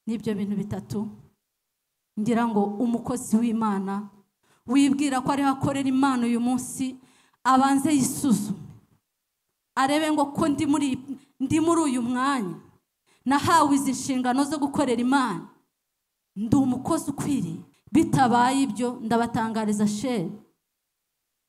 n'ibyo bintu bitatu ngira ngo umukozi w'imana wibwira ko ariho akorera imana uyu munsi abanze yisuzume arebe ngo ko ndi muri ndi muri uyu mwanya nahawe izi nshingano zo gukorera imana ndi umukozi ukwiriye bitabaye ibyo ndabatangariza sheri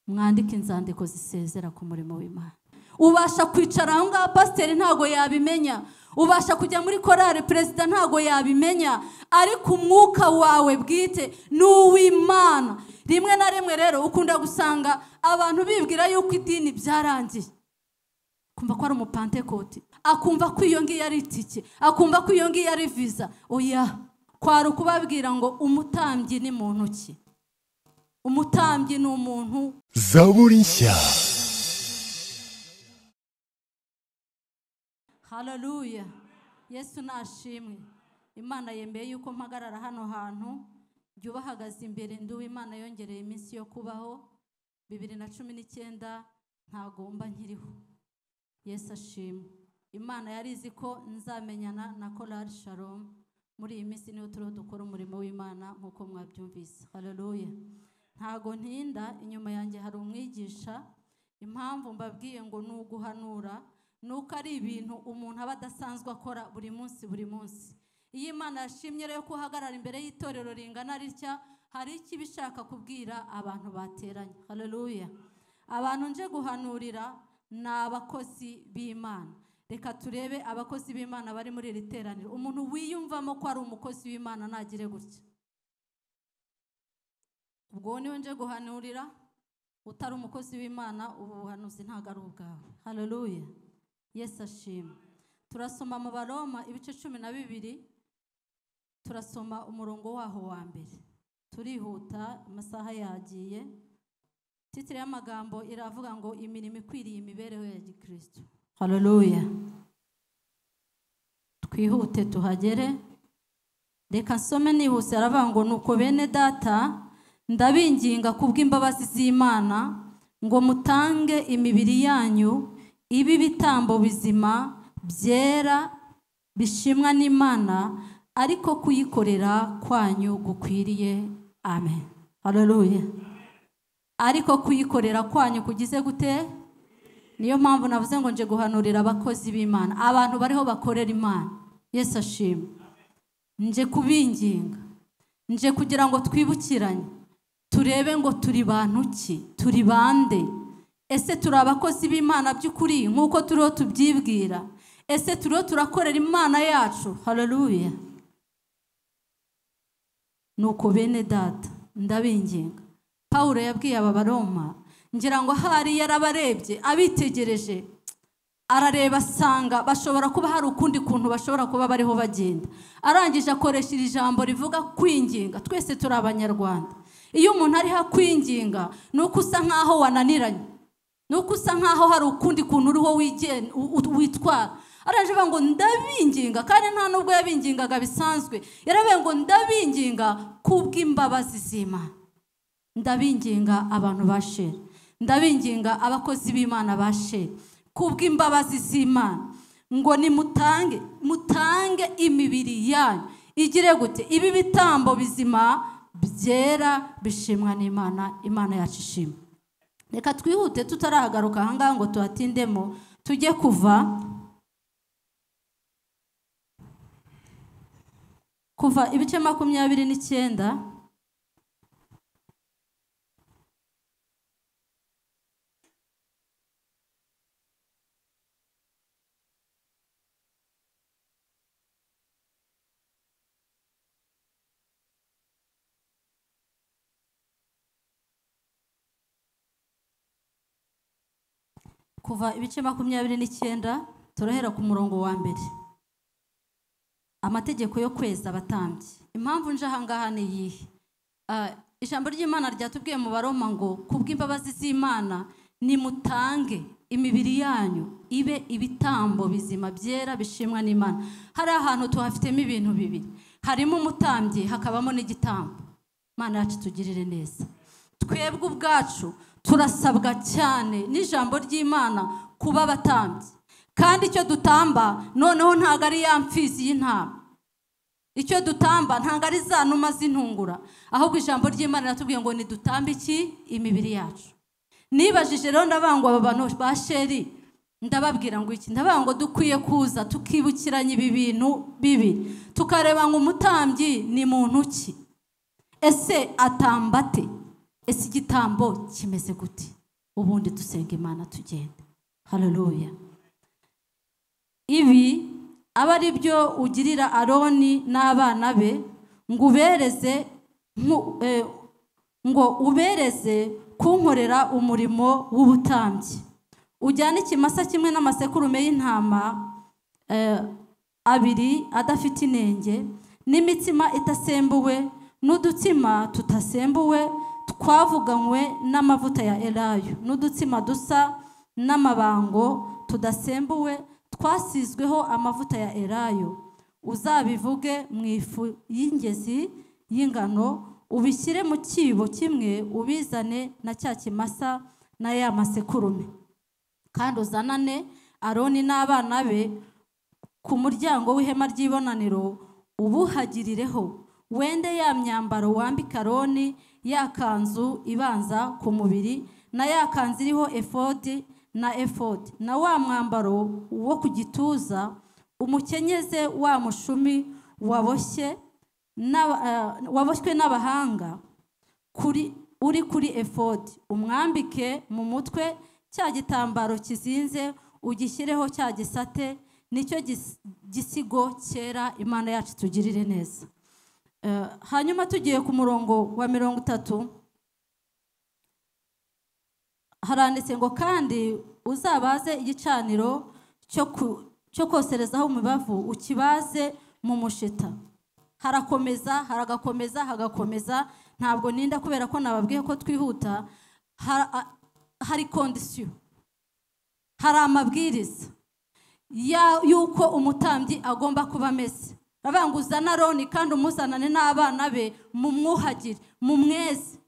mwandike inzandiko zisezera ku murimo w'imana ubasha kwicara aho ngaho pasiteri ntabwo yabimenya ubasha kujya muri korari perezida ntabwo yabimenya ariko umwuka wawe bwite ni uw'imana rimwe na rimwe rero ukunda gusanga abantu bibwira yuko idini byarangiye kumva ko ari umupantekoti akumva ko iyo ngiyo ari itike akumva ko iyo ngiyo ari viza oya kwari ukubabwira ngo umutambyi ni muntu ki umutambyi ni umuntu zaburi nshya hararuya yesu nashimwe imana yemeye yuko mpagarara hano hantu jya ubahagaze imbere nduwe imana yongereye iminsi yo kubaho bibiri na cumi n'icyenda ntagomba nkiriho yesu ashimwe imana yari izi ko nzamenyana na korari sharomu muri iyi minsi niho turiho dukora umurimo w'imana nk'uko mwabyumvise hararuya ntago ntinda inyuma yanjye hari umwigisha impamvu mbabwiye ngo ni uguhanura ni uko ari ibintu umuntu aba adasanzwe akora buri munsi buri munsi iyo imana yashimye rero ko uhagarara imbere y'itorero ringana ritya hari icyo iba ishaka kubwira abantu bateranye hararuya abantu nje guhanurira ni abakozi b'imana reka turebe abakozi b'imana bari muri iri teraniro umuntu wiyumvamo ko ari umukozi w'imana ntagire gutya ubwo niwe nje guhanurira utari umukozi w'imana ubu buhanuzi ntabwo ari ubwawe hararuya yesu ashima turasoma mu baroma ibice cumi na bibiri turasoma umurongo waho wa mbere turihuta amasaha yagiye titire y'amagambo iravuga ngo imirimo ikwiriye imibereho ya gikristo hararuya twihute tuhagere reka nsome nihuse aravuga ngo nuko bene data ndabinginga kubw'imbabazi z'imana ngo mutange imibiri yanyu ibi ibitambo bizima byera bishimwa n'imana ariko kuyikorera kwanyu gukwiriye amen hararuya ariko kuyikorera kwanyu kugize gute niyo mpamvu navuze ngo nje guhanurira abakozi b'imana abantu bariho bakorera imana yesu ashima nje kubinginga nje kugira ngo twibukiranye turebe ngo turi bantu ki turi bande ese turi abakozi b'imana by'ukuri nk'uko turiho tubyibwira ese turiho turakorera imana yacu hararuya nuko bene data ndabinginga Pawulo yabwiye aba baroma ngira ngo ahari yarabarebye abitegereje arareba asanga bashobora kuba hari ukundi kuntu bashobora kuba bariho bagenda arangije akoresha iri jambo rivuga kwinginga twese turi abanyarwanda iyo umuntu ariho akwinginga ni uko usa nk'aho wananiranye ni uko usa nk'aho hari ukundi kuntu uriho witwara aravuga ngo ndabinginga kandi nta nubwo yabingingaga bisanzwe yaravuga ngo ndabinginga kubw'imbabazi z'imana ndabinginga abantu bashera ndabinginga abakozi b'imana bashe kubw'imbabazi z'imana ngo nimutange mutange imibiri yanyu igire gute ibi bitambo bizima byera bishimwa n'imana imana yacu ishima reka twihute tutarahagaruka ahangaha ngo tuhatindemo tujye kuva kuva ibice makumyabiri n'icyenda kuva ibice makumyabiri n'icyenda turahera ku murongo wa mbere amategeko yo kweza abatambyi impamvu nje ahangaha ni iyihe ijambo ry'imana ryatubwiye mu baroma ngo kubw'imbabazi z'imana nimutange imibiri yanyu ibe ibitambo bizima byera bishimwa n'imana hari ahantu tuhafitemo ibintu bibiri harimo umutambyi hakabamo n'igitambo imana yacu tugirire neza twebwe ubwacu turasabwa cyane n'ijambo ry'imana kuba abatambyi kandi icyo dutamba noneho ntabwo ari ya mfizi y'intama icyo dutamba ntabwo ari za numa z'intungura ahubwo ijambo ry'imana riratubwiye ngo nidutambe iki imibiri yacu nibajije rero ndabangwa aba bantu ba sheri ndababwira ngo iki ndavuga ngo dukwiye kuza tukibukiranya ibi bintu bibi tukareba ngo umutambyi ni muntu ki ese atambate ese igitambo kimeze gute ubundi dusenga imana tugende hararuya ibi aba ari byo ugirira aroni n'abana be ngo ubereze ngo ubereze kunkorera umurimo w'ubutambyi ujyane ikimasa kimwe n'amasekurume y'intama abiri adafite inenge n'imitsima itasembuwe n'udutsima tudasembuwe twavuganywe n'amavuta ya erayo n'udutsima dusa n'amabango tudasembuwe twasizweho amavuta ya erayo uzabivuge mu ifu y'ingezi y'ingano ubishyire mu cyibo kimwe ubizane na cya kimasa na ya masekurume kandi uzanane aroni n'abana be ku muryango w'ihema ry'ibonaniro ubuhagirireho wende ya myambaro wambika aroni ya kanzu ibanza ku mubiri na ya kanzu iriho efodi na efodi na wa mwambaro wo ku gituza umukenyeze wa mushumi waboshye waboshywe n'abahanga uri kuri efodi umwambike mu mutwe cya gitambaro kizinze ugishyireho cya gisate nicyo gisigo cyera imana yacu tugirire neza hanyuma tugiye ku murongo wa mirongo itatu haranditse ngo kandi uzabaze igicaniro cyo koserezaho umubavu ukibaze mu mushita harakomeza haragakomeza hagakomeza ntabwo ninda kubera ko nababwiye ko twihuta hari kondisiyo hari amabwiriza y'uko umutambyi agomba kuba ameze aravuga ngo uzane aroni kandi umuzanane n'abana be mumwuhagire mumweze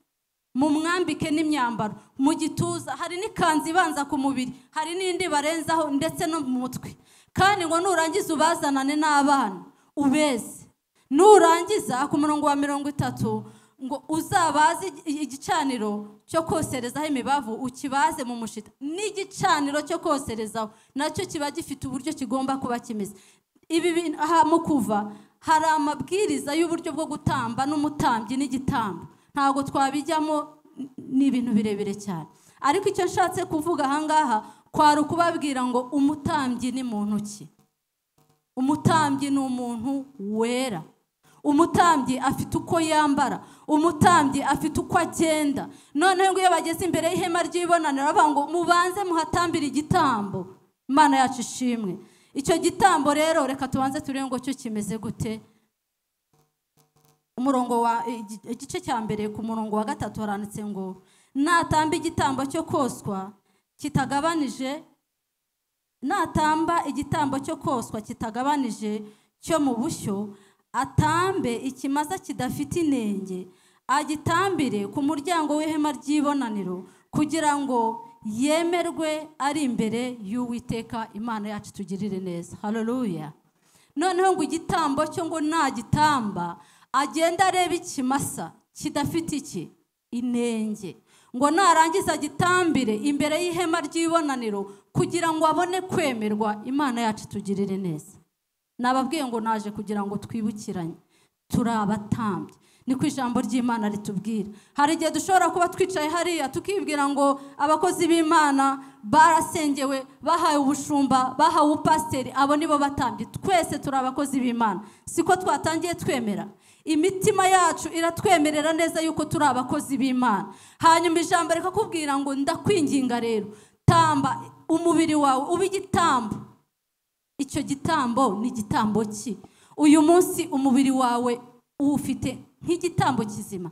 mumwambike n'imyambaro mu gituza hari n'ikanzu ibanza ku mubiri hari n'indi barenzaho ndetse no mu mutwe kandi ngo nurangiza ubazanane n'abana ubeze nurangiza ku murongo wa mirongo itatu ngo uzabaze igicaniro cyo koserezaho imibavu ukibaze mu mushita n'igicaniro cyo koserezaho nacyo kiba gifite uburyo kigomba kuba kimeze ibi mu kuva hari amabwiriza y'uburyo bwo gutamba n'umutambyi n'igitambo ntabwo twabijyamo ni ibintu birebire cyane ariko icyo nshatse kuvuga ahangaha kwari ukubabwira ngo umutambyi ni muntu ki umutambyi ni umuntu wera umutambyi afite uko yambara umutambyi afite uko agenda noneho iyo bageze imbere y'ihema ry'ibonaniro bavuga ngo mubanze muhatambire igitambo imana yacu ishimwe icyo gitambo rero reka tubanze turebe ngo cyo kimeze gute umurongo wa igice cya mbere ku murongo wa gatatu haranditse ngo natamba igitambo cyo koswa kitagabanije natamba igitambo cyo koswa kitagabanije cyo mu bushyo atambe ikimasa kidafite inenge agitambire ku muryango w'ihema ry'ibonaniro kugira ngo yemerwe ari imbere y'uwiteka imana yacu tugirire neza hararuya noneho ngo igitambo cyo ngo nagitamba agenda areba ikimasa kidafite iki inenge ngo narangiza agitambire imbere y'ihema ry'ibonaniro kugira ngo abone kwemerwa imana yacu tugirire neza nababwiye ngo naje kugira ngo twibukiranye turi abatambyi niko ijambo ry'imana ritubwira hari igihe dushobora kuba twicaye hariya tukibwira ngo abakozi b'imana barasengewe bahawe ubushumba bahawe ubupasiteri abo nibo batambye twese turi abakozi b'imana siko twatangiye twemera imitima yacu iratwemerera neza yuko turi abakozi b'imana hanyuma ijambo rikakubwira ngo ndakwinginga rero tamba umubiri wawe ube igitambo icyo gitambo ni igitambo ki uyu munsi umubiri wawe uwufite nk'igitambo kizima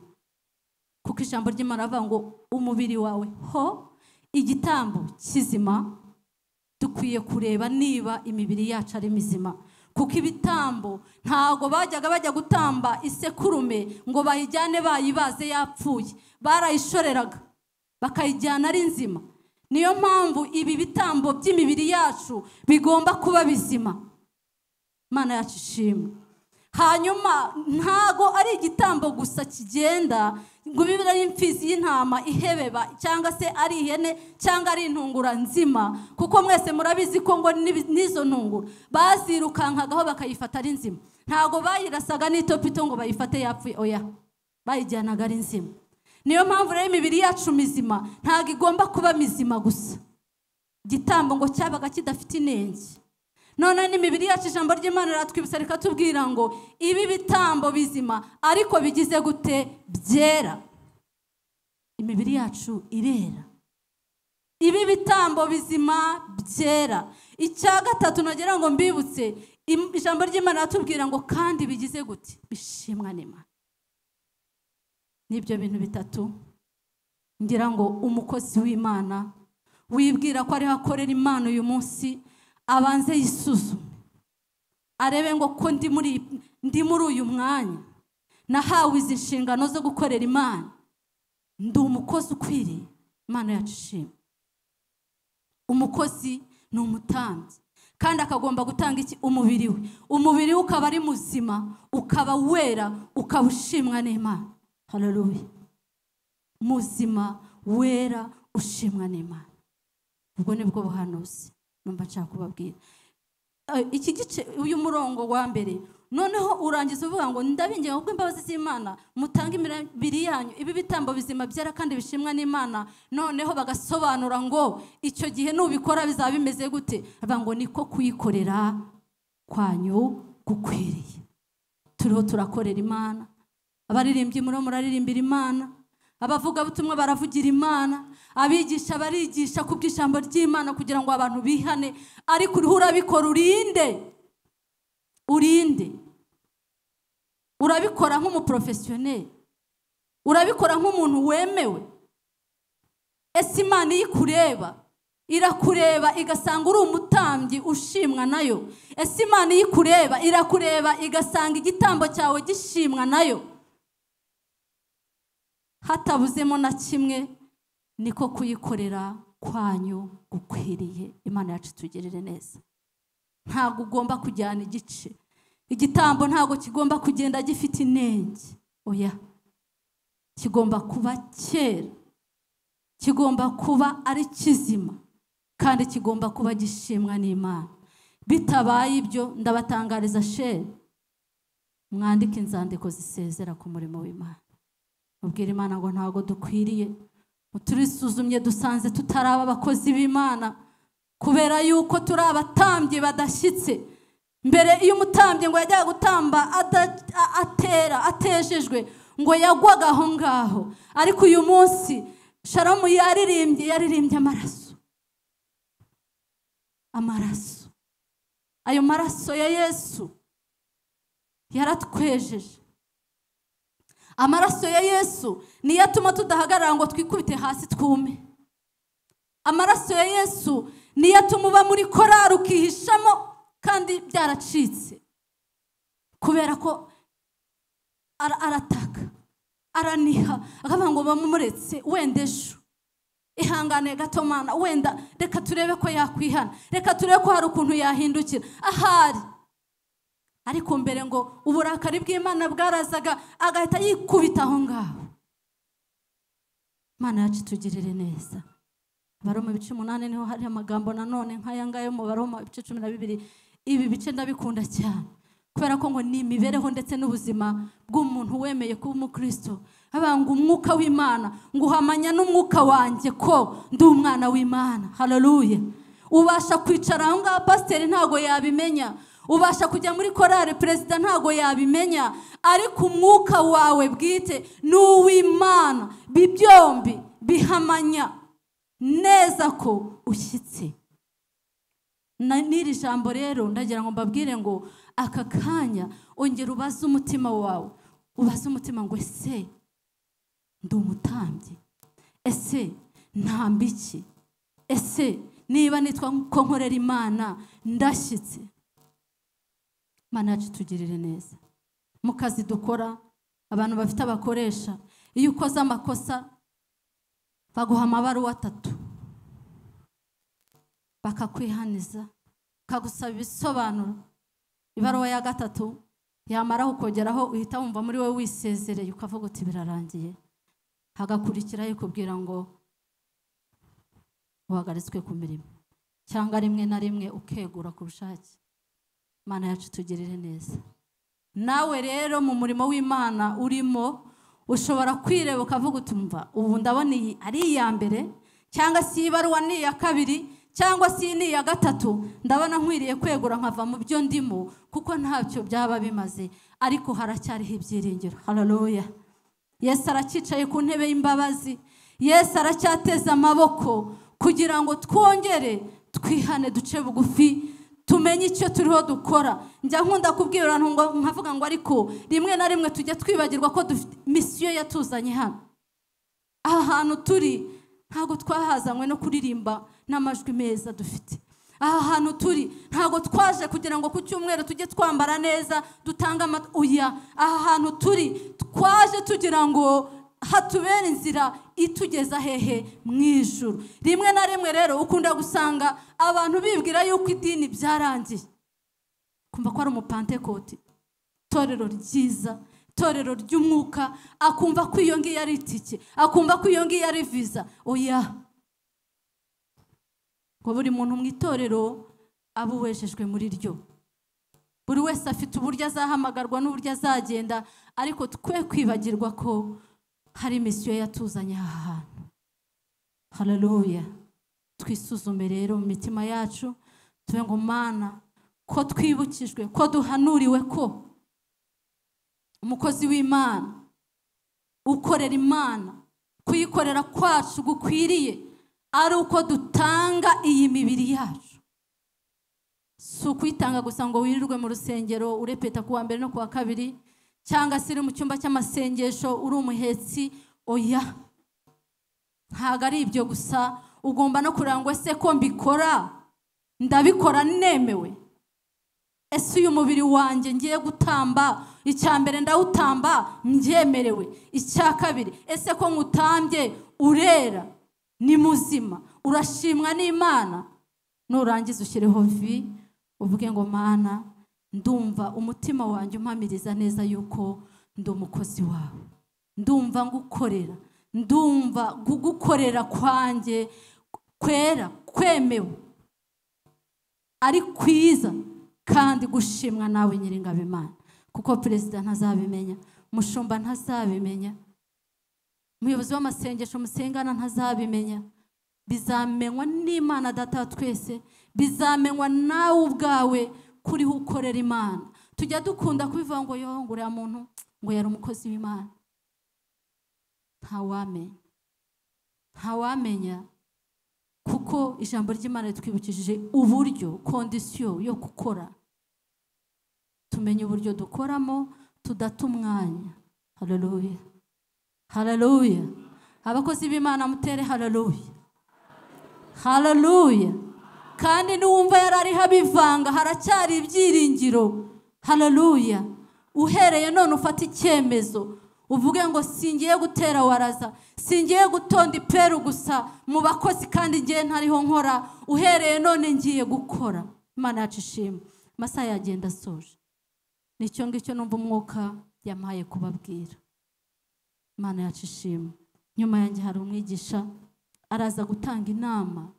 kuko ijambo ry'imana avuga ngo umubiri wawe ho igitambo kizima dukwiye kureba niba imibiri yacu ari mizima kuko ibitambo ntabwo bajyaga bajya gutamba isekurume ngo bayijyane bayibaze yapfuye barayishoreraga bakayijyana ari nzima niyo mpamvu ibi bitambo by'imibiri yacu bigomba kuba bizima imana yacu ishimwe hanyuma ntago ari igitambo gusa kigenda ngo bibe ari imfizi y'intama ihebeba cyangwa se ari ihene cyangwa ari intungura nzima kuko mwese murabizi ko ngo n'ibi- n'izo ntungura bazirukankagaho bakayifata ari nzima ntago bayirasaga n'itopito ngo bayifate yapfuye oya bayijyanaga ari nzima niyo mpamvu rero imibiri yacu mizima ntago igomba kuba mizima gusa igitambo ngo cyabaga kidafite inenge none n'imibiri yacu ijambo ry'imana riratwibutsa rikatubwira ngo ibi bitambo bizima ariko bigize gute byera imibiri yacu irera ibi bitambo bizima byera icya gatatu nagira ngo mbibutse im- ijambo ry'imana riratubwira ngo kandi bigize gute bishimwa n'imana n'ibyo bintu bitatu ngira ngo umukozi w'imana wibwira ko ariho akorera imana uyu munsi abanze yisuzume arebe ngo ko ndi muri ndi muri uyu mwanya nahawe izi nshingano zo gukorera imana ndi umukozi ukwiriye imana yacu ishima umukozi ni umutambyi kandi akagomba gutanga iki umubiri we umubiri we ukaba ari muzima ukaba wera ukaba ushimwa n'imana hararubi muzima wera ushimwa n'imana ubwo ni bwo buhanuzi numva nshaka kubabwira Eh, iki gice uyu murongo wa mbere noneho urangiza uvuga ngo ndabinginga kubwo imbabazi z'imana mutange imibiri yanyu ibi bitambo bizima byera kandi bishimwa n'imana noneho bagasobanura ngo icyo gihe nubikora bizaba bimeze gute bavuga ngo niko kuyikorera kwanyu gukwiriye turiho turakorera imana abaririmbyi muriho muraririmbira imana abavugabutumwa baravugira imana abigisha barigisha ku bw'ijambo ry'imana kugira ngo abantu bihane ariko uriho urabikora urinde urinde urabikora nk'umuporofesiyoneri urabikora nk'umuntu wemewe ese imana iyo ikureba irakureba igasanga uri umutambyi ushimwa nayo ese imana iyo ikureba irakureba igasanga igitambo cyawe gishimwa nayo hatabuzemo na kimwe niko kuyikorera kwanyu gukwiriye imana yacu itugirire neza ntabwo ugomba kujyana igice igitambo ntabwo kigomba kugenda gifite inenge oya kigomba kuba cyera kigomba kuba ari kizima kandi kigomba kuba gishimwa n'imana bitabaye ibyo ndabatangariza shere mwandike inzandiko zisezera ku murimo w'imana mubwire imana ngo ntabwo dukwiriye turisuzumye dusanze tutaraba abakozi b'imana kubera yuko turi abatambyi badashyitse mbere iyo umutambyi ngo yajyaga gutamba ada- a- atera atejejwe ngo yagwaga aho ngaho ariko uyu munsi sharamu yaririmbye yaririmbye amaraso amaraso ayo maraso ya yesu yaratwejeje amaraso ya yesu niyo atuma tudahagarara ngo twikubite hasi twume amaraso ya yesu niyo atuma uba muri korari ukihishamo kandi byaracitse kubera ko ara- arataka araniha akavuga ngo bamumuretse wenda ejo ihangane gato mana wenda reka turebe ko yakwihana reka turebe ko hari ukuntu yahindukira ahari ariko mbere ngo uburakari bw'imana bwarazaga agahita yikubita aho ngaho imana yacu itugirire neza baroma ibice umunani niho hari amagambo nanone nk'aya ngaya mu baroma ibice cumi na bibiri ibi bice ndabikunda cyane kubera ko ngo ni imibereho ndetse n'ubuzima bw'umuntu wemeye kuba umukristo avuga ngo umwuka w'imana ngo uhamanya n'umwuka wanjye ko ndi umwana w'imana hararuye ubasha kwicara aho ngaho pasiteri ntabwo yabimenya ubasha kujya muri korari perezida ntabwo yabimenya ariko umwuka wawe bwite ni uw'imana Ibi byombi bihamanya neza ko ushyitse Na- n'iri jambo rero ndagira ngo mbabwire ngo aka kanya ongera ubaze umutima wawe ubaze umutima ngo ese ndi umutambyi ese ntamba iki ese niba nitwa ko nkorera imana ndashyitse imana yacu itugirire neza mu kazi dukora abantu bafite abakoresha iyo ukoze amakosa baguha amabaruwa atatu bakakwihaniza bakagusaba ibisobanuro ibaruwa ya gatatu yamara ukongeraho uhita wumva muri wowe wisezereye ukavuga uti birarangiye hagakurikiraho ikubwira ngo uhagaritswe ku mirimo cyangwa rimwe na rimwe ukegura ku bushake imana yacu tugirire neza nawe rero mu murimo w'imana urimo ushobora kwireba ukavuga utumva ubu ndabona iyi ari iya mbere cyangwa si ibaruwa ni iya kabiri cyangwa si ni iya gatatu ndabona nkwiriye kwegura nkava mu byo ndimo kuko ntabyo byaba bimaze ariko haracyariho ibyiringiro hararoya yesu aracyicaye ku ntebe y'imbabazi yesu aracyateze amaboko kugira ngo twongere twihane duce bugufi tumenye icyo turiho dukora njya nkunda kubwira nkavuga ngo ariko rimwe na rimwe tujya twibagirwa ko misiyo yatuzanye hano aha hantu turi ntabwo twahazanywe no kuririmba n'amajwi meza dufite aha hantu turi ntabwo twaje kugira ngo ku cyumweru tujye twambara neza dutange uya aha hantu turi twaje tugira ngo hatubera inzira itugeza hehe mu ijoro rimwe na rimwe rero ukunda gusanga abantu bibwira yuko idini byarangiye kumva ko ari umupantekoti itorero ryiza itorero ry'umwuka akumva ko iyo ngiyo ari itike akumva ko iyo ngiyo ari viza oya ngo buri muntu mu itorero aba uwejejwe muri ryo buri wese afite uburyo azahamagarwa n'uburyo azagenda ariko twe kwibagirwa ko hari misiyo yatuzanye aha hantu hararuya twisuzume rero mu mitima yacu tuve ngo mana ko twibukijwe ko duhanuriwe ko umukozi w'imana ukorera imana kuyikorera kwacu gukwiriye ari uko dutanga iyi mibiri yacu si ukuyitanga gusa ngo wirirwe mu rusengero urepeta ku wa mbere no ku wa kabiri cyangwa se uri mu cyumba cy'amasengesho uri umuhetsi oya ntabwo ari ibyo gusa ugomba no kureba ngo ese ko mbikora ndabikora nemewe ese uyu mubiri wanjye ngiye gutamba icya mbere ndawutamba mbyemerewe icya kabiri ese ko nkutambye urera ni muzima urashimwa n'imana nurangiza ushyireho vi uvuge ngo mana ndumva umutima wanjye umpamiriza neza yuko ndi umukozi wawe ndumva ngukorera ndumva gukorera kwanjye kwera kwemewe ari kwiza kandi gushimwa nawe nyiringabimana kuko perezida ntazabimenya umushumba ntazabimenya umuyobozi w'amasengesho musengana ntazabimenya bizamenywa n'imana data twese bizamenywa nawe ubwawe kuriho ukorera imana tujya dukunda kubivuga ngo yongo uriya muntu ngo yari umukozi w'imana ntawamenya ntawamenya kuko ijambo ry'imana ritwibukishije uburyo kondisiyo yo gukora tumenye uburyo dukoramo tudata umwanya hararuya hararuya abakozi b'imana mutere hararuya hararuya kandi n'uwumva yari ariho abivanga haracyari ibyiringiro hararuya uhereye none ufata icyemezo uvuge ngo singiye gutera waraza singiye gutonda iperu gusa mu bakozi kandi ngiye ntariho nkora uhereye none ngiye gukora imana yacu ishima amasaha yagenda asoje nicyo ngicyo numva umwuka yamaye kubabwira imana yacu ishima nyuma yanjye hari umwigisha araza gutanga inama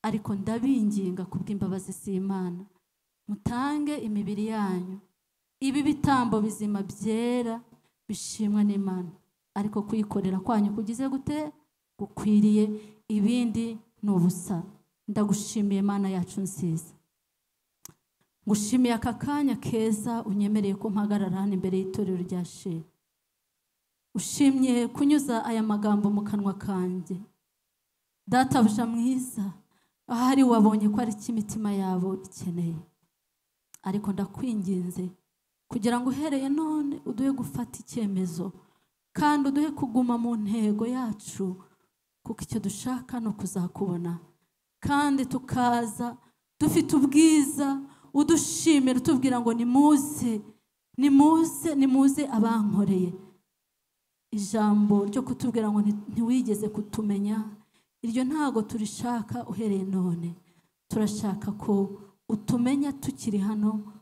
ariko ndabinginga kubw'imbabazi si imana mutange imibiri yanyu ibi bitambo bizima byera bishimwa n'imana ariko kuyikorera kwanyu kugize gute gukwiriye ibindi ni ubusa ndagushimiye imana yacu nziza ngushimiye aka kanya keza unyemereye ko mpagarara hano imbere y'itorero rya sheri ushimye kunyuza aya magambo mu kanwa kanjye databuja mwiza ahari wabonye ko ari cyo imitima yabo ikeneye ariko ndakwinginze kugira ngo uhereye none uduhe gufata icyemezo kandi uduhe kuguma mu ntego yacu kuko icyo dushaka ni ukuzakubona kandi tukaza dufite ubwiza udushimira utubwira ngo nimuze nimuze nimuze abankoreye ijambo ryo kutubwira ngo ntiwigeze kutumenya iryo ntago turishaka uhereye none turashaka ko utumenya tukiri hano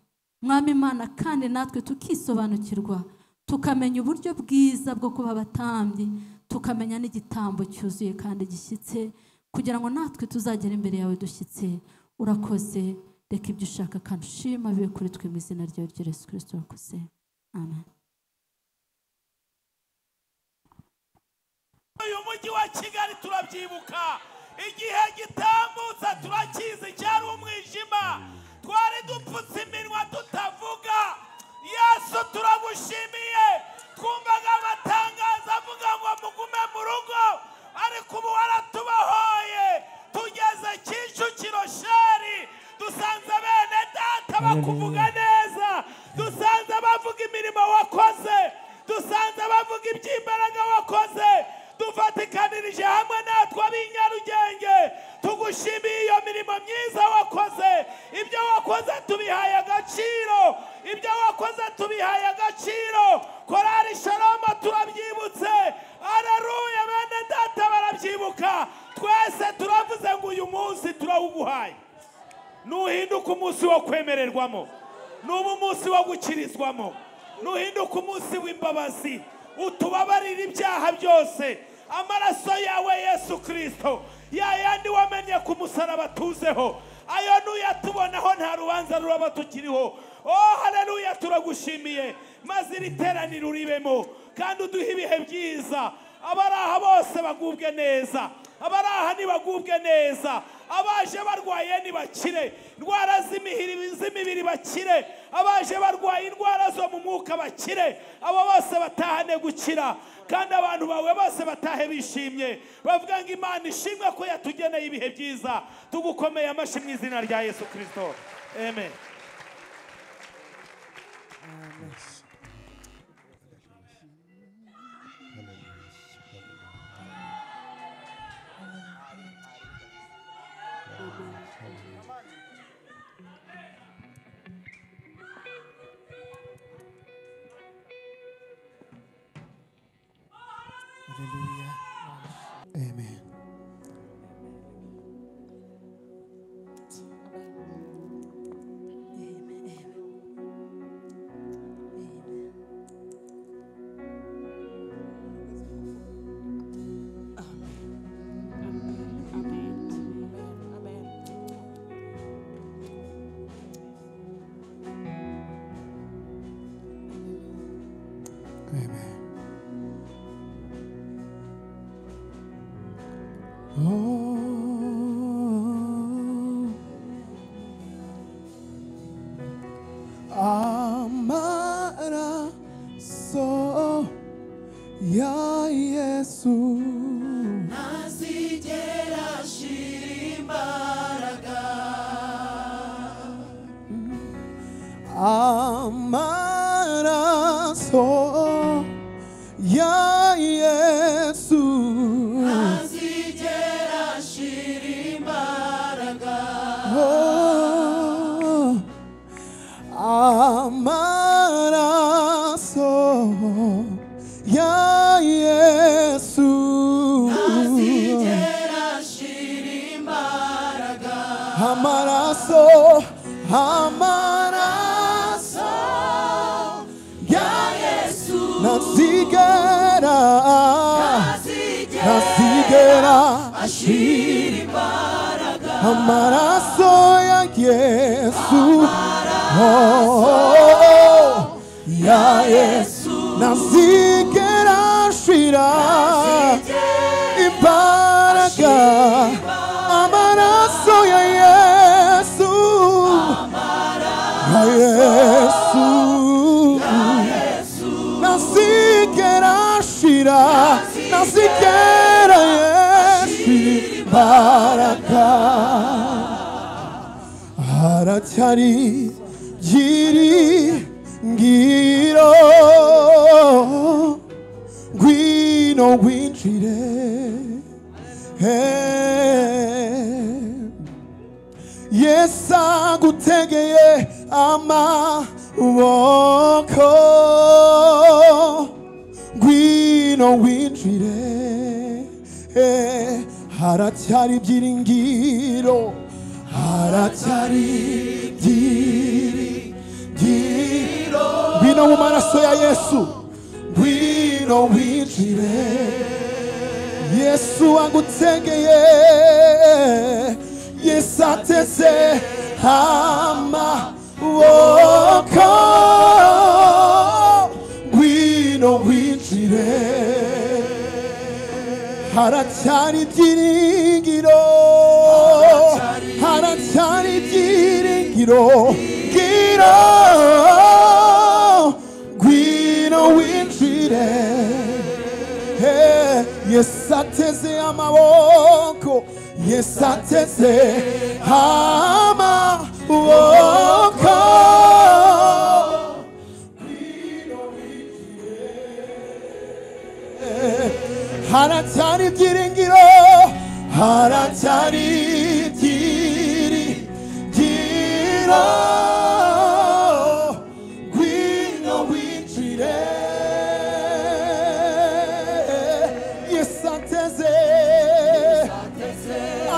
mwami imana kandi natwe tukisobanukirwa tukamenya uburyo bwiza bwo kuba abatambyi tukamenya n'igitambo cyuzuye kandi gishyitse kugira ngo natwe tuzagere imbere yawe dushyitse urakoze reka ibyo ushaka kandi ushima bibe kuri twe mu izina ryawe rya Yesu kirisito wakoze amen uyu mujyi wa kigali turabyibuka igihe gitambutsa turakizi cyari umwijima twari dupfutse iminwa tutavuga yesu turagushimiye twumvaga amatangazo avuga ngo mugume mu rugo ariko ubu waratubahoye tugeze kicukiro sheri dusanze bene data bakuvuga neza dusanze bavuga imirimo wakoze dusanze bavuga iby'imbaraga wakoze dufatikanirije hamwe natwe ab'inyarugenge tugushimiye iyo mirimo myiza wakoze ibyo wakoze tubihaye agaciro ibyo wakoze tubihaye agaciro korari shaloma turabyibutse araruye bene data barabyibuka twese turavuze ngo uyu munsi turawuguhaye nuhinduka umunsi wo kwemererwamo nuba umunsi wo gukirizwamo nuhinduka umunsi w'imbabazi utubabarire ibyaha byose amaraso yawe yesu kirisito ya yandi wamenye ku musaraba tuzeho ayo nuyatubonaho nta rubanza ruraba tukiriho oh haleluya turagushimiye maze iri teraniro uribemo kandi uduhe ibihe byiza abari aha bose bagubwe neza abari aha ntibagubwe neza abaje barwaye ntibakire indwara z'imihiri- z'imibiri bakire abaje barwaye indwara zo mu mwuka bakire abo bose batahane gukira kandi abantu bawe bose batahe bishimye bavuga ngo imana ishimwe ko yatugeneye ibihe byiza tugukomeye amashyi mu izina rya yesu kirisito amen Amen. Amen. Oh, amaraso ya Yesu ntazigera ashira imbaraga amaraso ya Yesu ntazigera ashira imbaraga Oh, amaraso ya Yesu ntazigera ashira imbaraga amaraso amaraso ya Yesu nazigera nazigera ashira amaraso ya Yesu oh, ya Yesu nazigera ashira imbaraga amaraso ya Yesu ya Yesu nazigera ashira nazigera ashira imbaraga haracyari byiringiro ngwino winjire yesu agutegeye amaboko ngwino winjire haracyari byiringiro haracyari byiringiro ngwino mu maraso ya yesu ngwino winjire yesu agutegeye yesu ateze amaboko ngwino winjire haracyari ibyiringiro haracyari ibyiringiro ngiro ngwino winjire Hey, yesu ateze amaboko yesu ateze amaboko haracyari ibyiringiro haracyari ibyiringiro ngwino winjire yesu ateze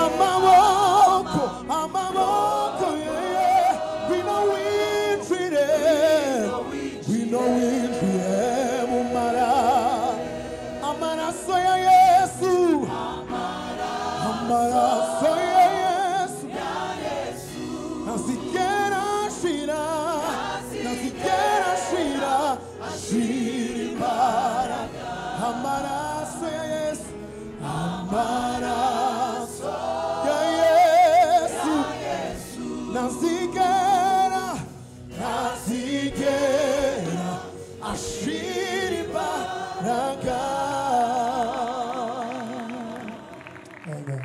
amaboko amaboko yeah. ngwino winjire ngwino winjire mu mara amaraso ya yesu amaraso ya yesu ntazigera ashira ntazigera ashira ashira imbaraga amaraso ya yesu amaraso ya yesu ntazigera ntazigera ashira imbaraga Amen.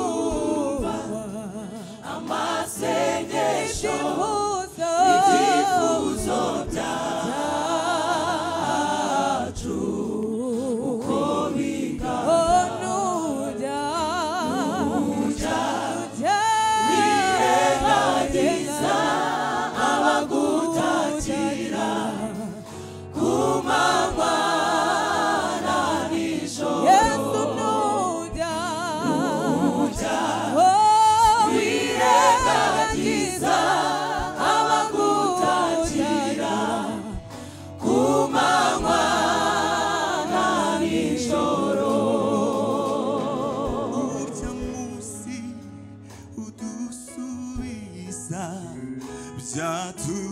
Urimana, Urimana,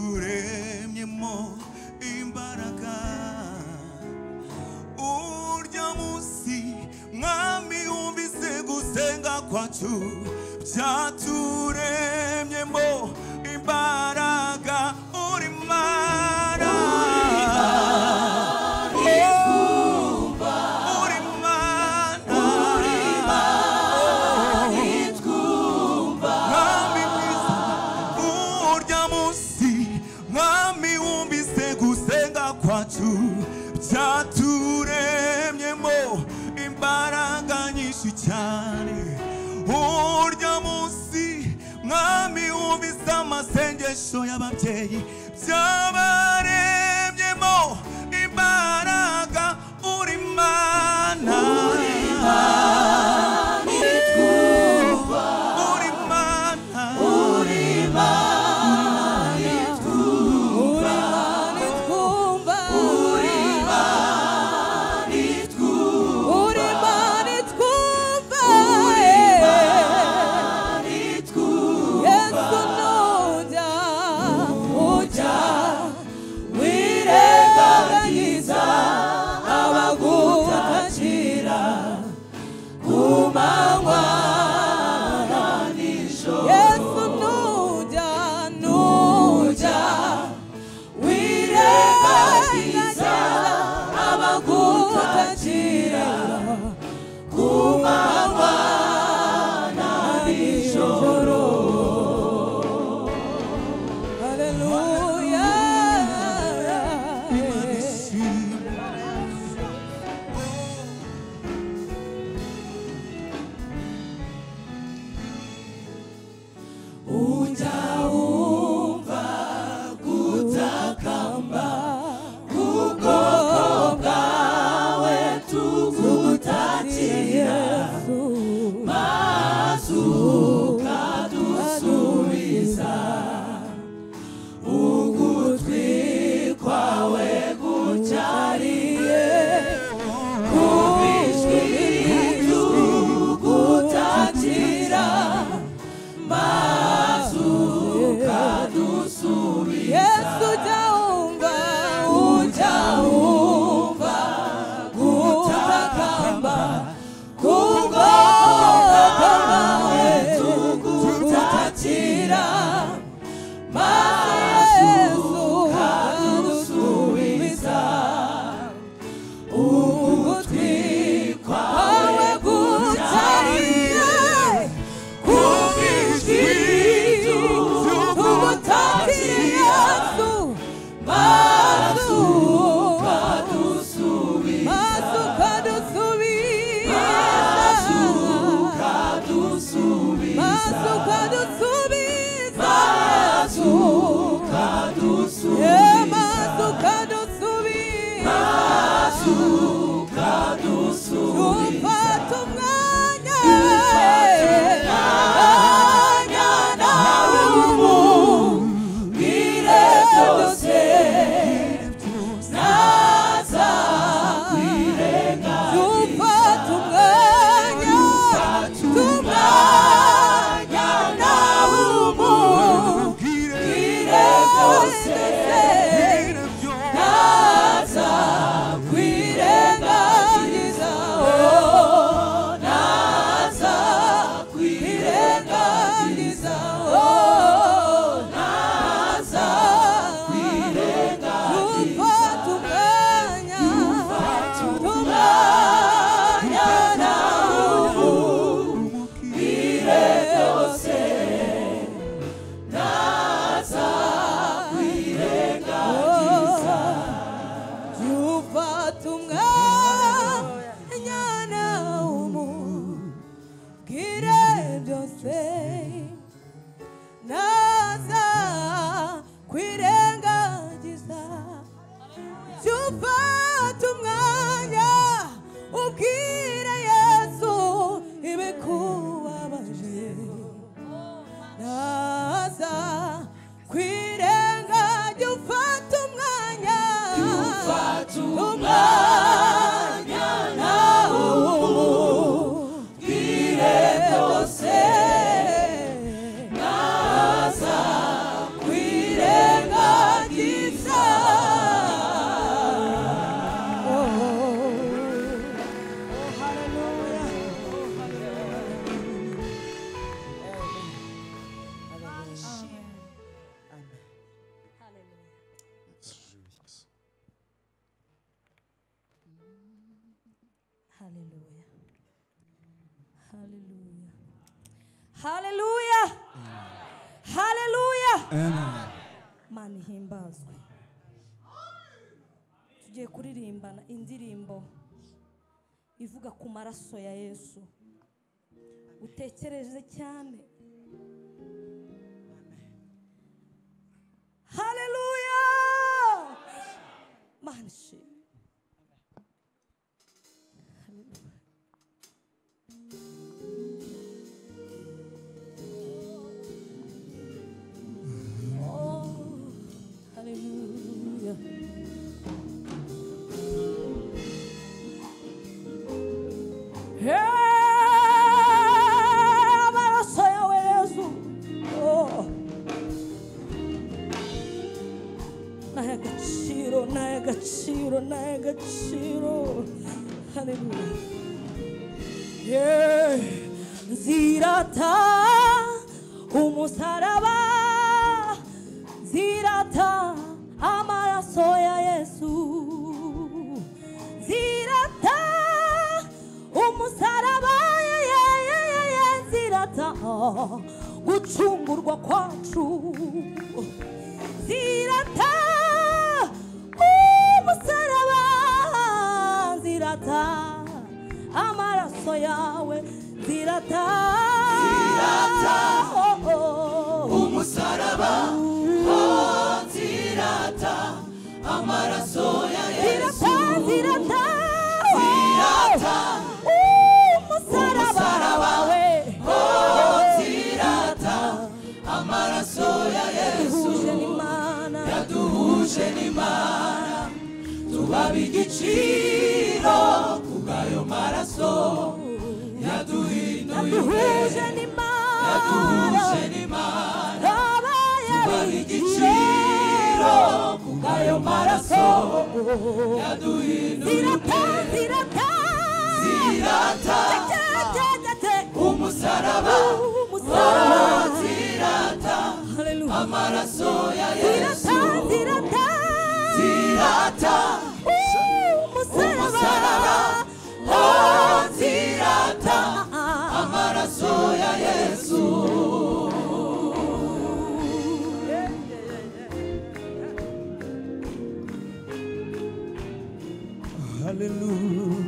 byaturemyemo imbaraga urya munsi mwami wumvise gusenga kwacu byaturemyemo imbaraga uri mana Oh, uri mana mwami mwiza urya munsi mwami wumvise gusenga kwacu byaturemyemo imbaraga nyinshi cyane urya munsi mwami wumvise amasengesho y'ababyeyi byabaremyemo imbaraga uri mana uri mana twumva uri imana itwumva yesu nujya ujya We Hallelujah. Hallelujah. Hallelujah. Hallelujah. Mana ihimbazwe. Tugiye kuririmbana indirimbo ivuga ku maraso ya Yesu. Utekereze cyane. Hallelujah. Mana ishimwe. Hallelujah. Eh, amaraso yawe Yesu. Oh. Nahe agaciro, nahe agaciro, nahe agaciro. Hallelujah. Yeah. Zirata umusaraba zirata amaraso ya Yesu zirata umusaraba ye ye ye ye ye zirata gucungurwa kwacu zirata umusaraba zirata amaraso yawe zirata zirata oh, oh. umusaraba oh tirata amaraso ya yesu zirata zirata Zirata. Oh, umusaraba wawe oh tirata amaraso ya yesu duhuje n'imana yaduhuje n'imana tubaha igiciro kubw'ayo maraso yaduhinduye duhuje n'imana yaduhuje n'imana yabaye tubaha igiciro kubw'ayo maraso yaduhinduye zirata zirata Zirata. Tetetetete. umusaraba umusaraba tirata Hallelujah. amaraso ya yesu zirata zirata tirata Oh, umusaraba umusaraba oh tirata Ah. amaraso ya yesu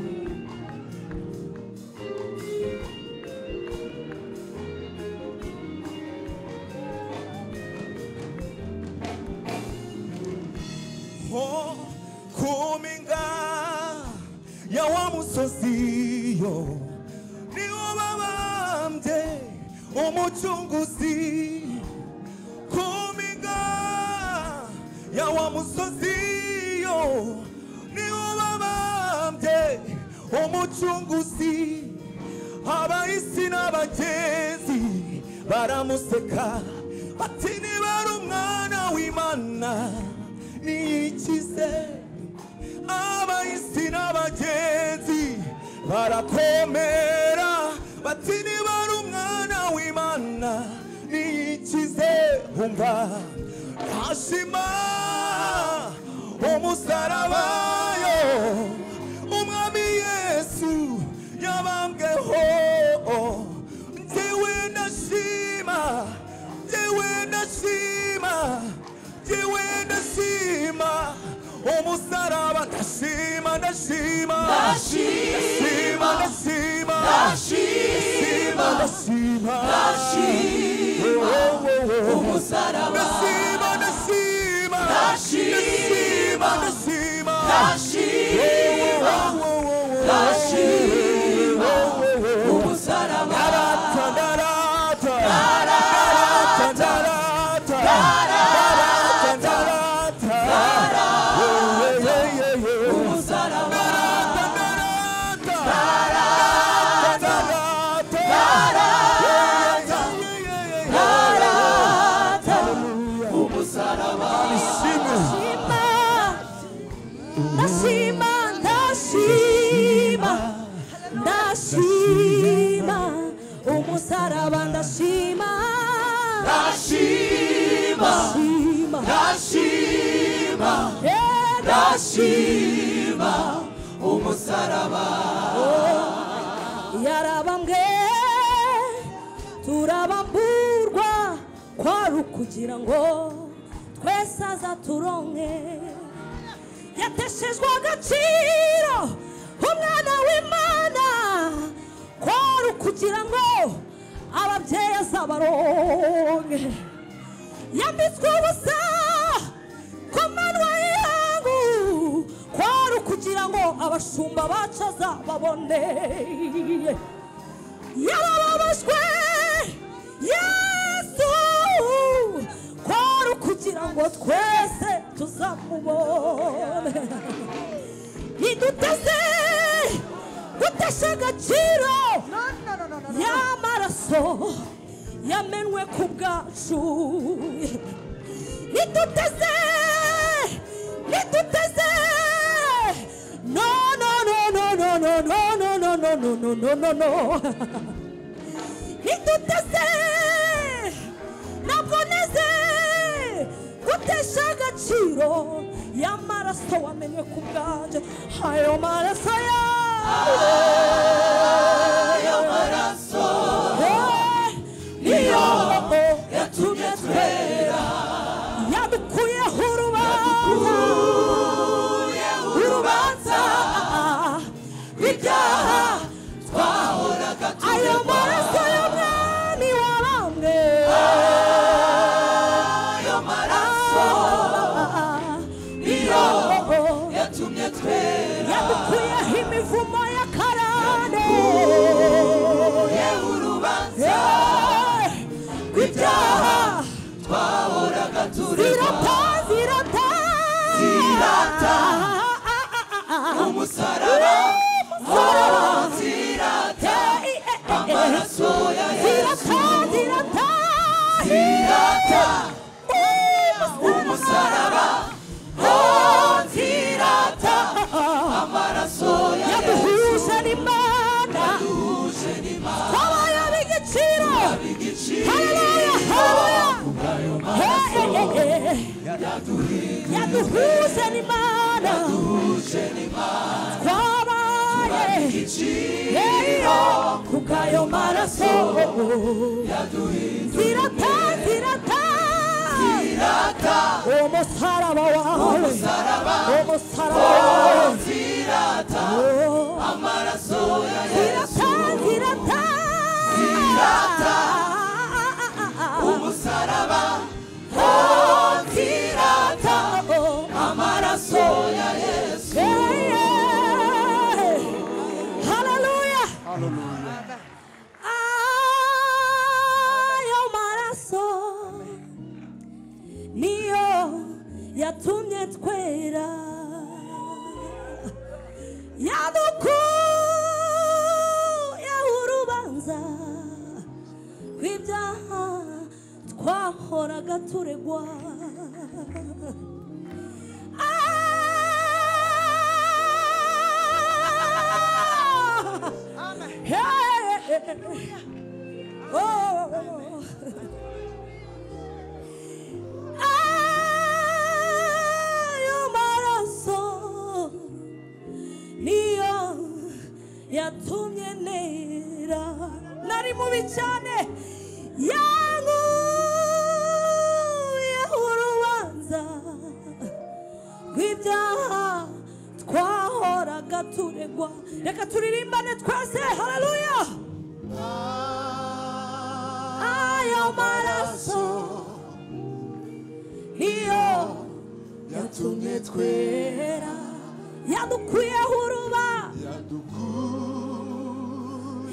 Hallelujah. Oh, kuminga ya wa musozi yo niwo babambye umucunguzi kuminga ya wa musozi yo niwo babambye umucunguzi abahisi n'abagenzi baramuseka bati nibara umwana w'imana niyikize abahisi n'abagenzi barakomera bati nibara umwana w'imana niyikize umva ntashima umusarabayo umwami yesu yabambweho njyewe ndashima njyewe ndashima njyewe ndashima umusaraba ndashima ndashima ndashima ndashima ndashima ndashima ndashima umusaraba ndashima ndashima ndashima ndashima ndashima ndashima umusaraba ndarata ndarata ndarata ndarata ndarata ndarata ndarata umusaraba umusaraba Nashima, nashima, ndashima umusaraba ndashima ndashima ndashima ndashima Eh, ndashima umusaraba yarabambwe turabamburwa kwari ukugira ngo twese azaturonke yateshejwe agaciro umwana w'imana kwari ukugira ngo ababyeyi azabaronke yambitswe ubusa ku manywa yangu kwari ukugira ngo abashumba bacu azababone yarababajwe yesu kwari ukugira ngo twese tuzamubone iduteze gutesha agaciro y'amaraso yamenwe ku bwacu niduteze niduteze no no no no no no no no no no no no no no no niduteze ntabwo neze gutesha agaciro y'amaraso wamenye ku bwanjye ayo maraso yayo amaraso niyo yatumye twera yadukuyeho urubanza urubanza ibyaha ibyaha twahoraga ayo tuyoba maraso y'umwami wabambwe ayo maraso niyo yatumye twera yadukuyeho imivumo ya karande ye urubanza Eh, ibyaha ibyaha twahoraga tureba zirata zirata Zirata. umusaraba zirata amaraso ya yesu zirata umusaraba oh zirata amaraso ya yesu yaduhuje n'imana uje n'imana habaye ab'igiciro igiciro haleluya haleluya kubwayo maraso Eh, eh, eh, eh. yaduhuje n'imana uje n'imana twabaye igiciro yeyo kubw'ayo maraso zirata zirata zirata umusaraba wawe umusaraba umusaraba wawe zirata Oh. amaraso ya yesu zirata zirata Zirata. umusaraba oh zirata Oh. amaraso ya yesu Haleluya. Ayo maraso niyo yatumye twera yadukuye urubanza rw'ibyaha twahoraga turegwa Ah! Hey! Oh! Ayo maraso niyo yatumye nera nari mubi cyane yanguye urubanza rw'ibyaha twahoraga turegwa reka turirimbane twese haleluya ayo maraso niyo yatumye twera yadukuyeho uruba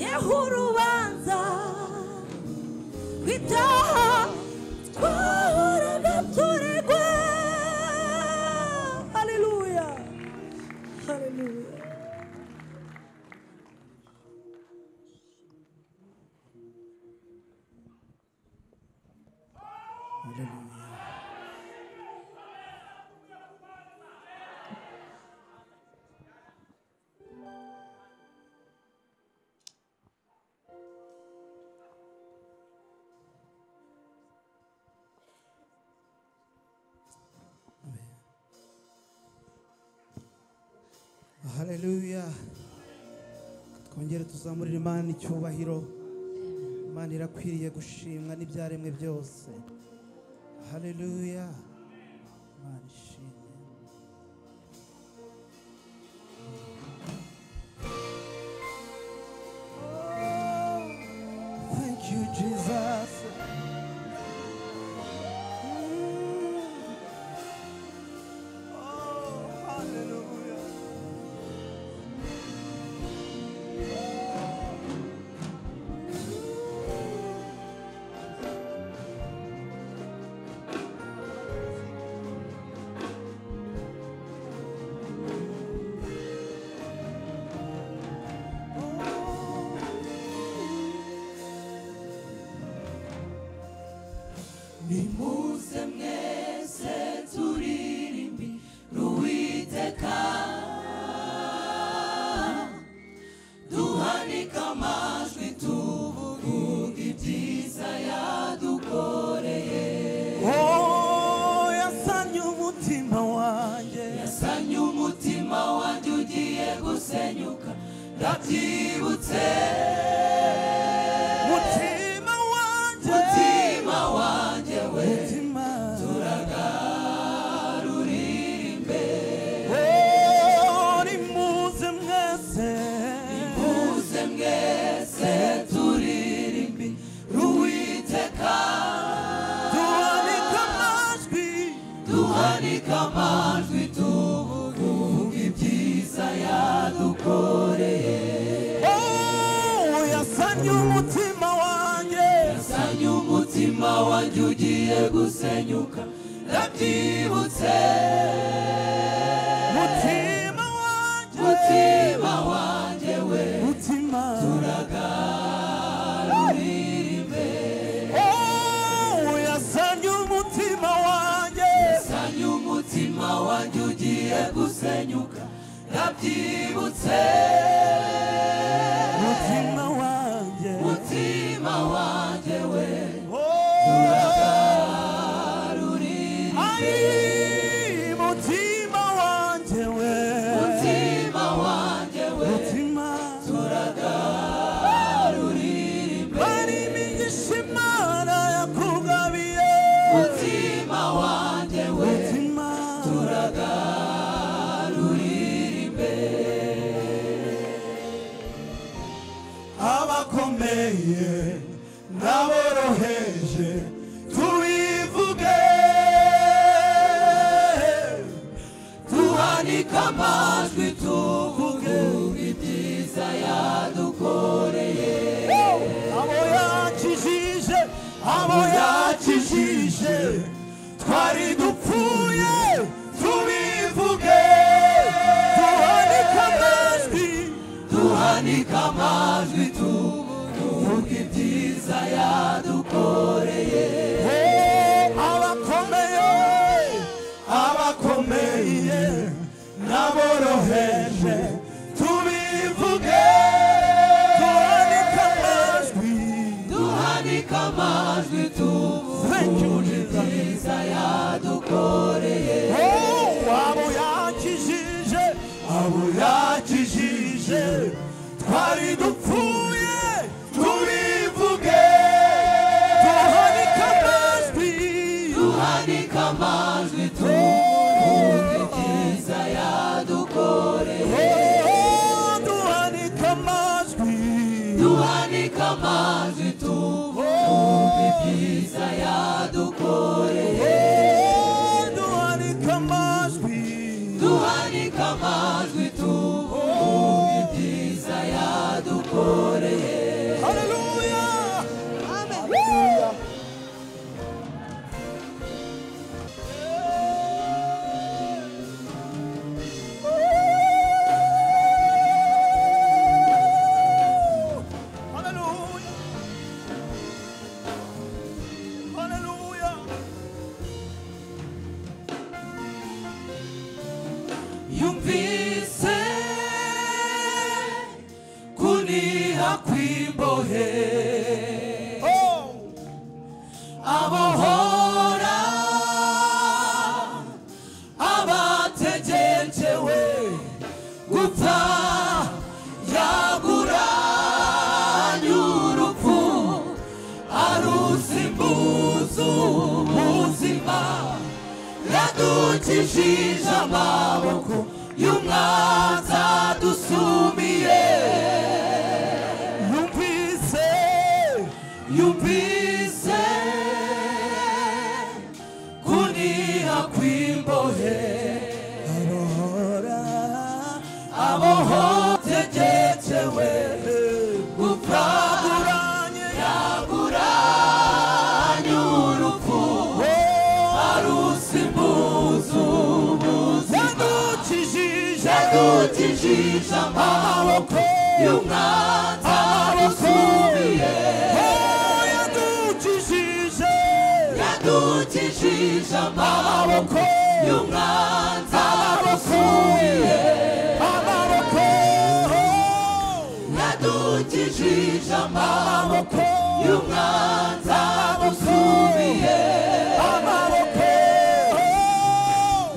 yeho urubanza rw'ibyaha twahoraga turegwa haleluya haleluya haleluya twongere tuzamurire imana icyubahiro imana irakwiriye gushimwa n'ibyaremwe byose haleluya imana ishimwe thank you jesus nimuze mwese turirimbi ruwiteka duhanike amajwi tuvuga ibyiza yadukoreye Oh, yasanye umutima wanjye yasanye umutima wanjye ugiye gusenyuka ndabyibutse mutima wanjye mutima wanjye we mutima turirimbe Oh, nimuze mwese muze mwese turirimbi ruwiteka duhanike amajwi duhanike amajwi tuvuga ibyiza yadukoreye Oh, yasanye umutima wanjye sanye umutima wanjye ugiye gusenyuka ndabyibutse mutima wanjye mutima wanjye we mutima turirimbe Oh, yasanye umutima wanjye sanye umutima wanjye ugiye gusenyuka ndabyibutse mutima wanjye mutima wanjye we Ai, mutima wanjye we mutima wanjye we mutima turagaruririmbe bari imigisha imana yakugabiye mutima wanjye we mutima abakomeye n'aboroheje tubivuge tuhanike amajwi tuvuge ibyiza yadukoreye abo yakijije abo abo yakijije yakijije twari dupfuye tubivuge duhanike amajwi tuhanike amajwi tuvuge ibyiza yadukoreye Oh, abakomeye abakomeye n'aboroheje tubivuge duhanike amajwi tuhanike amajwi tuvuge ibyiza yadukoreye Oh, abo yakijije abo yakijije twari dupfuye tubivuge duhanike amajwi tuhanike amajwi tuvuge ibyiza yadukoreye Oh, duhanike amajwi duhanike amajwi tuvuge ibyiza yadukoreye Oh, duhanike amajwi duhanike amajwi tuvuge ibyiza yadukoreye Haleluya Haleluya Haleluya yumvise kuniha kw'imbohe abohora abategekewe gupfa yumvise kuniha kw'imbohe abohotegekewe gufragura yaguranye urupfu arusimbuza ubuzi yadukijije amaboko y'umwanzi arusubiye yadukijije amaboko y'umwanzi arusubiye yadukijije amaboko y'umwanzi arusubiye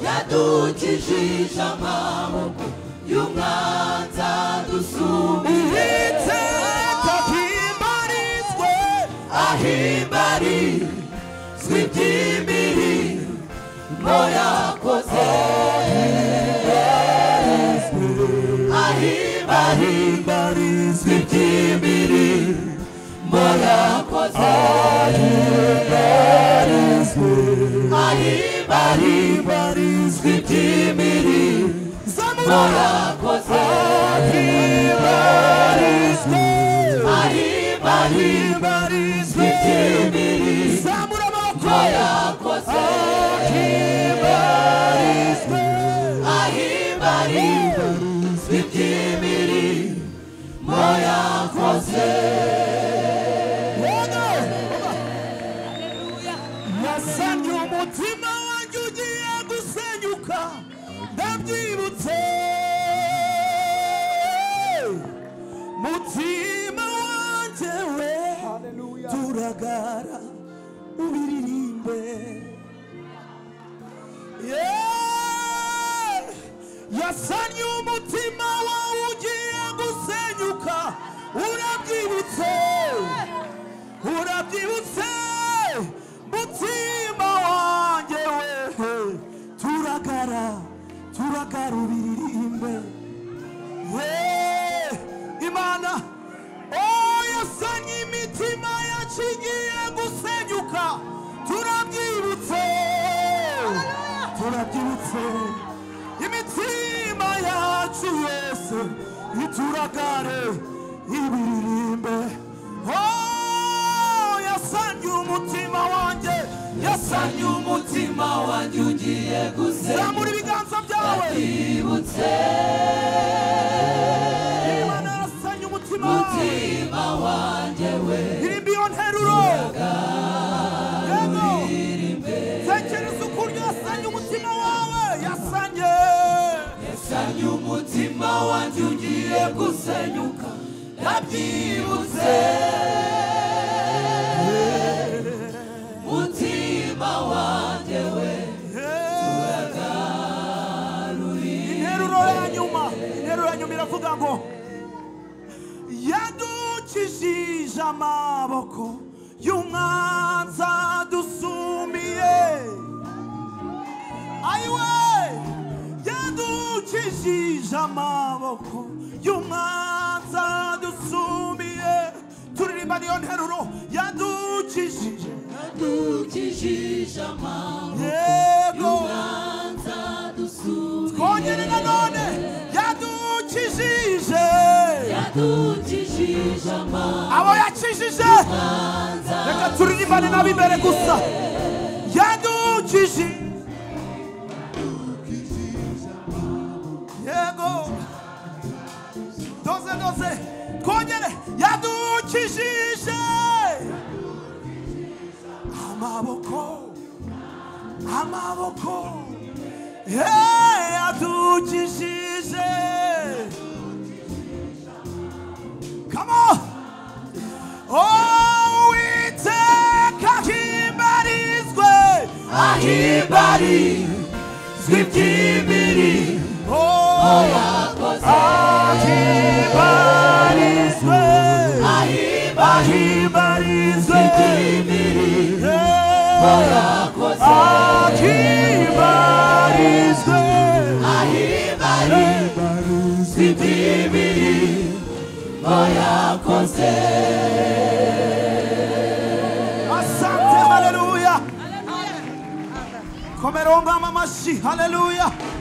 yadukijije amaboko y'umwanzi adusubiye ahimbari zwibyimiri mo yakoze ahimbari zwibyimiri mo yakoze ahimbari zwibyimiri mo yakoze ahimbari zwibyimiri mo yakoze ahimbari zwibyimiri mo yakoze Nasanye umutima wanjye ugiye gusenyuka ndabyibutse mutima wanjye we turagara ubiririmbe Yeah! yasanye umutima wawe ugiye gusenyuka urabyibutse urabyibutse mutima wanjye wehe turagara turagara ubiririmbe yeee imana oyasanye imitima yacu igiye gusenyuka turabyibutse turabyibutse imitima yacu yose ituragare ibiririmbe Oh, yasanye umutima wanjye yasanye umutima wanjye ugiye gusenya zamura ibiganza byawe yibutse imana yasanye umutima wawe mutima wanjye we irimba iyo nteruro yego tekereza ukuntu yasanye umutima wawe yasanye yasanye umutima wanjye ugiye gusenyuka ndabyibutse mutima wanjye we interuro ya nyuma interuro ya nyuma iravuga ngo yadukijije amaboko y'umwanzi adusumiye ayiwe yadukijije amaboko y'umwanzi adusumiye turirimba niyo nteruro yadukijije yadukijije amaboko yego y'umwanzi adusumiye twongere nanone yadukijije yadukijije amaboko abo yakijije reka turirimbane n'ab'imbere gusa yadukije yego doze doze twongere yadukijije amaboko amaboko Hey, yadukijije Come on! Oh, Uwiteka himbarizwe ahimbari zwibyimiri Oh, yakoze himbarizwe ahimbari himbarizwe zwibyimiri yakoze himbarizwe ahimbari zwibyimiri yakoze baronka amashyi haleluya